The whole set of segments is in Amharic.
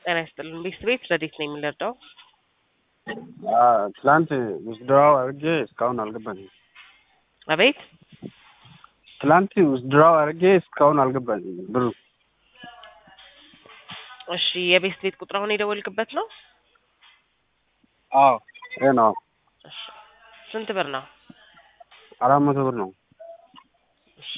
ጤና ይስጥልን። ቤት ቤት ረዴት ነው የሚለርዳው ትላንት ውዝድራው አድርጌ እስካሁን አልገባኝም። አቤት ትላንት ውዝድራው አድርጌ እስካሁን አልገባኝም ብሩ። እሺ የቤት ቤት ቁጥር አሁን የደወልክበት ነው? አዎ ይሄ ነው። እሺ ስንት ብር ነው? አራት መቶ ብር ነው። እሺ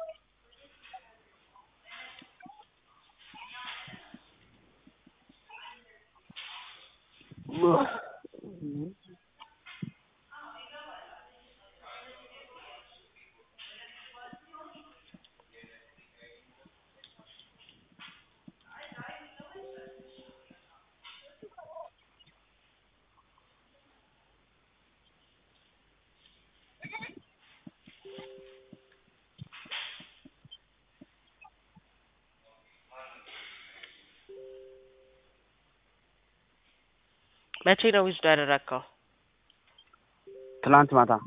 መቼ ነው ዊዝዶ ያደረግከው? ትላንት ማታ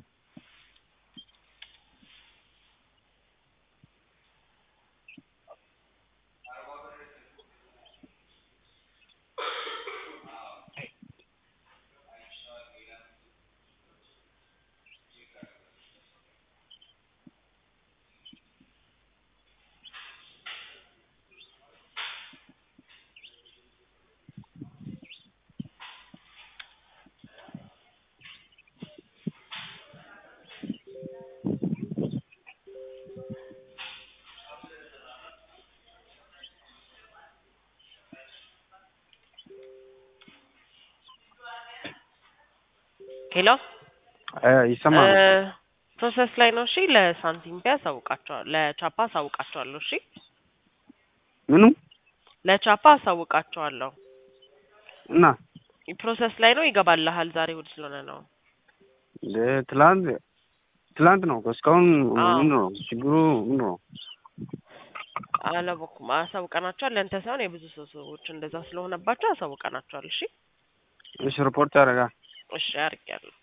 ሄሎ ይሰማል። ፕሮሰስ ላይ ነው። እሺ ለሳንቲም ፒ አሳውቃቸዋለሁ። ለቻፓ አሳውቃቸዋለሁ። እሺ ምኑ ለቻፓ አሳውቃቸዋለሁ። እና ፕሮሰስ ላይ ነው። ይገባልሃል። ዛሬ እሑድ ስለሆነ ነው። እንደ ትላንት ትላንት ነው እስካሁን አዎ። ምንድን ነው ችግሩ? ምንድን ነው? አላወኩም። አሳውቀናቸዋል። ለእንተ ሳይሆን የብዙ ሰው ሰዎች እንደዛ ስለሆነባቸው አሳውቀናቸዋል። እሺ እሺ ሪፖርት ያደርጋል። እሺ አድርጌያለሁ።